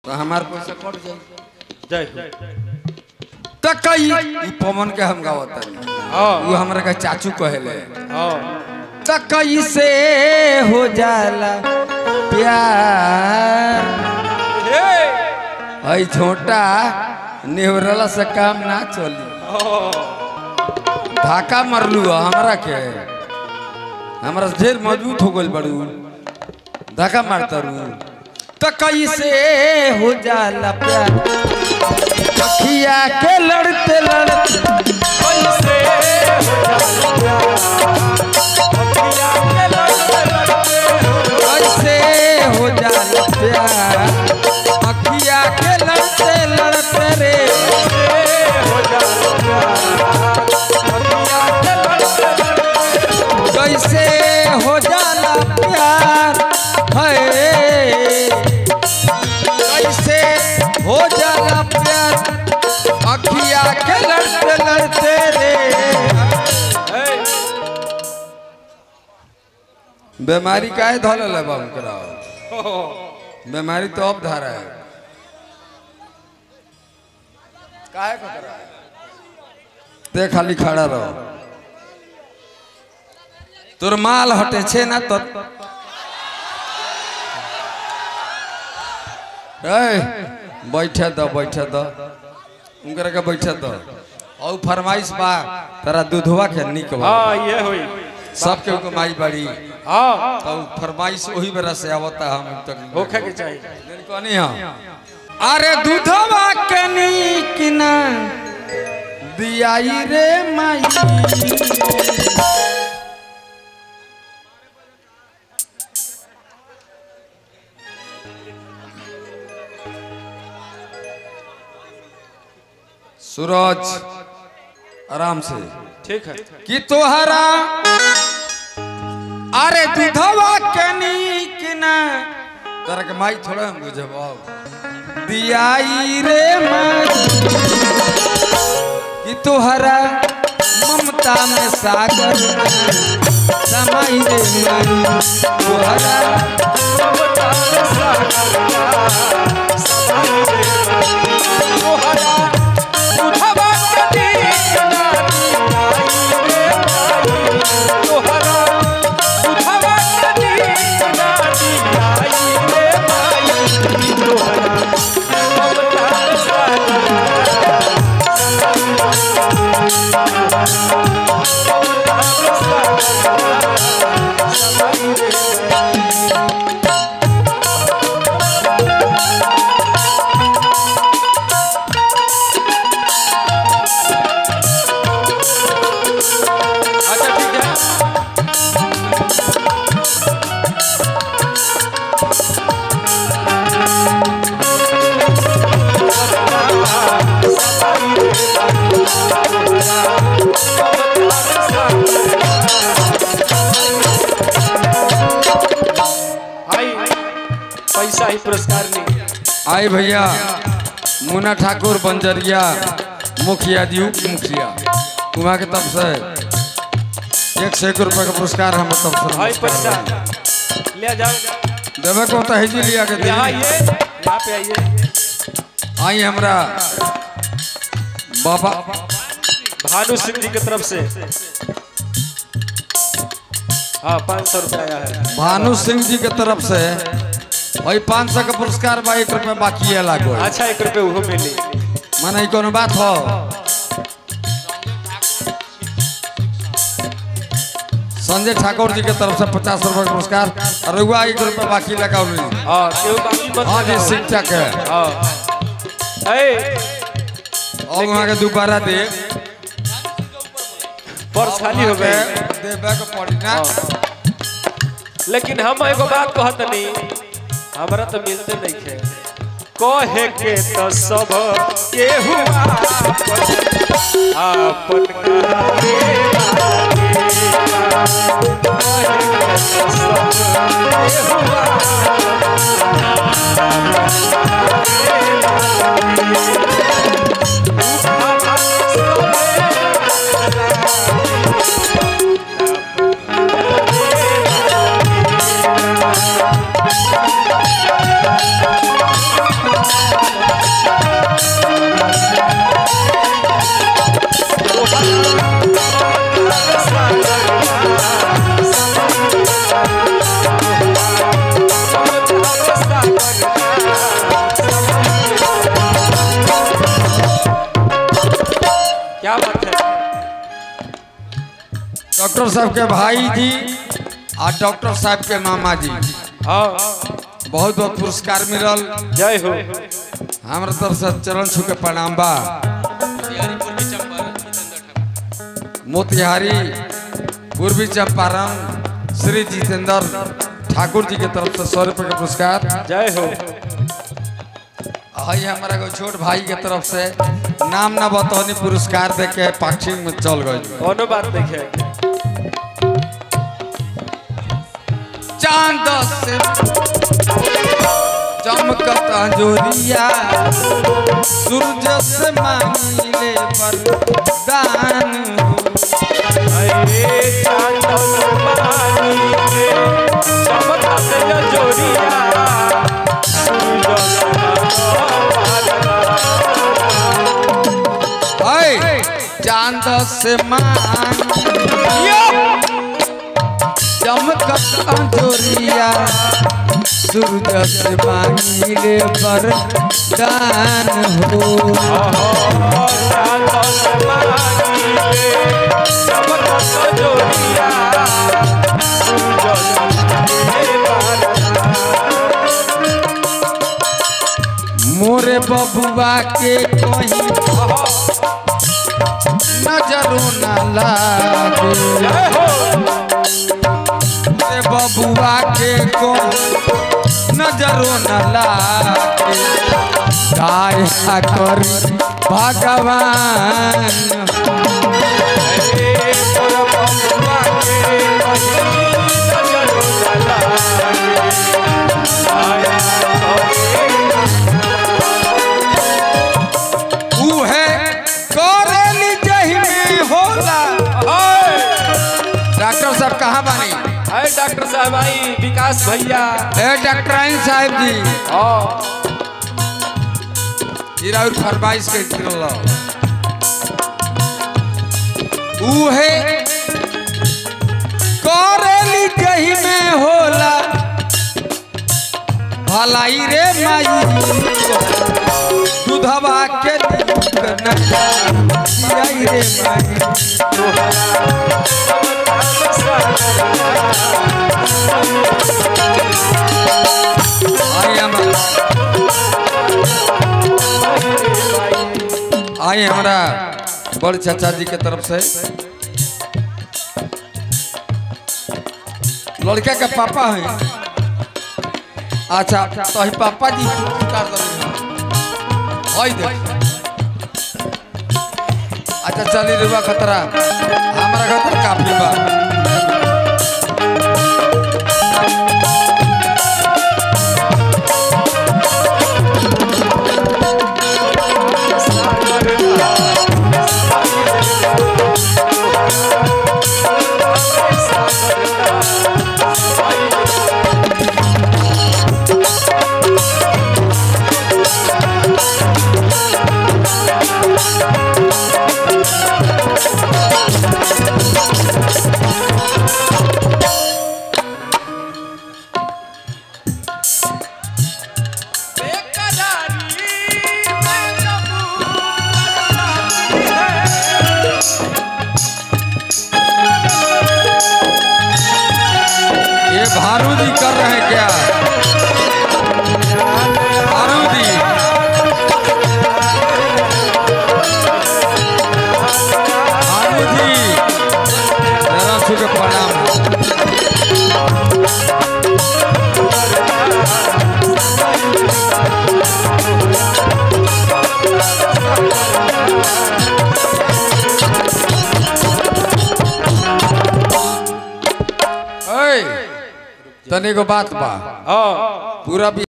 तो हमार पैसा कट जाई जय हो तो कई ई पवन के हम गावत हाँ वो हमरा के चाचू कहेले हाँ तो कैसे हो जाला प्यार आई छोटा नेवरला से काम ना चली धाका मरलू ह हमरा के हमरा से ढेर मजबूत हो गइल बड़ू धाका मारता रू तो कैसे हो जाला प्यार अखिया के लड़ते लड़ते कैसे हो जाला प्यार अखिया के लड़ते लड़ते रे कैसे हो जाला प्यार है कैसे हो जाला प्यार अखिया के लड़ते लड़ते रे बीमारी काहे धल है बाबू कराओ बीमारी तो अब धारा है काहे को करा है ते खाली खड़ा रहो तोर माल हटे छे ना तो ए बैठे दो बैठे दो उनकरा के बैठे दो और फरमाइश बा तेरा दूधवा के निक बा हाँ ये हुई सबके को माई बड़ी हाँ तो फरमाइश वही बेरा से आवता हम तक होखे के चाहिए कहनी हाँ अरे दूधवा के नीक ना दियाई रे माई सूरज आराम से ठीक है कि तोहरा अरे दूधवा के नीक ना तोरा के माई थोड़ा हम बुझब दियाई रे माई कि तोहरा ममता में सागर समाई रे माई तोहरा अच्छा ठीक है आई पैसा ही पुरस्कार ली आई भैया मुन्ना ठाकुर बंजरिया मुखिया जी उप मुखिया वहाँ के तब से एक सौ एक रुपये का पुरस्कार हम तब आई से पैसा ले जाओ देवे को तो हिजी लिया के यहाँ दी आइए यहाँ पे आइए आई हमरा बाबा भानु सिंह जी की तरफ से हाँ पाँच सौ रुपया आया है भानु सिंह जी के तरफ से वही पाँच सौ का पुरस्कार बा एक रुपये बाकी है लागो अच्छा एक रुपये वो मिली माने ई कोनो बात हो संजय ठाकुर जी के तरफ से पचास रुपये का पुरस्कार और रउआ एक रुपये बाकी लगाओ हाँ क्यों बाकी मत हाँ जी लगाओ। शिक्षक है हाँ ए और वहाँ के दोबारा दे पर्स खाली हो गए देवे के पड़ी ना लेकिन हम एगो बात कहत नहीं हमरा तो मिलते नहीं थे कहे के तो सब के हुआ आपन कहे क्या बात है डॉक्टर साहब के भाई जी और डॉक्टर साहब के मामा जी हाँ बहुत बहुत पुरस्कार मिलल जय हो हमारे तरफ से चरण छू के प्रणाम बा मोतिहारी पूर्वी चंपारण श्री जितेंद्र ठाकुर जी के तरफ से सौ रुपये के पुरस्कार जय हो हई हमारा एगो छोट भाई के तरफ से नाम ना बतौनी पुरस्कार दे के पाक्षिक में चल गई कोनो बात देखे चांद से चमकत अंजोरिया सूरज से मांगले वरदान अरे चांदन पानी में चमकत जोरिया है चांद से मांगिया चमकत अंजोरिया सूरज से मांगले वरदान हो मोरे बबुआ के कहीं नजरो न लागे मोरे बबुआ के कोई नजरो न लागे काया कर भगवान उहे करेली जही में होला डॉक्टर साहब कहाँ बानी अरे डॉक्टर साहब आई विकास भैया ए डॉक्टर साहब जी हाँ हीरा और फरमाइश के तिरल उहे करेली जही में होला भलाई रे माई दूधवा के दूध नई रे माई आई हमारा आई हमारा बड़ चाचा जी के तरफ से लड़का के पापा है अच्छा तो ही पापा जी उतार दे हई दे अच्छा चली रुआ खतरा हमारा खतरा काफी बा ये भारूदी कर रहे हैं क्या भारूदी भारूदी जरा छू के प्रणाम ऐ, तने को बात बा हाँ पूरा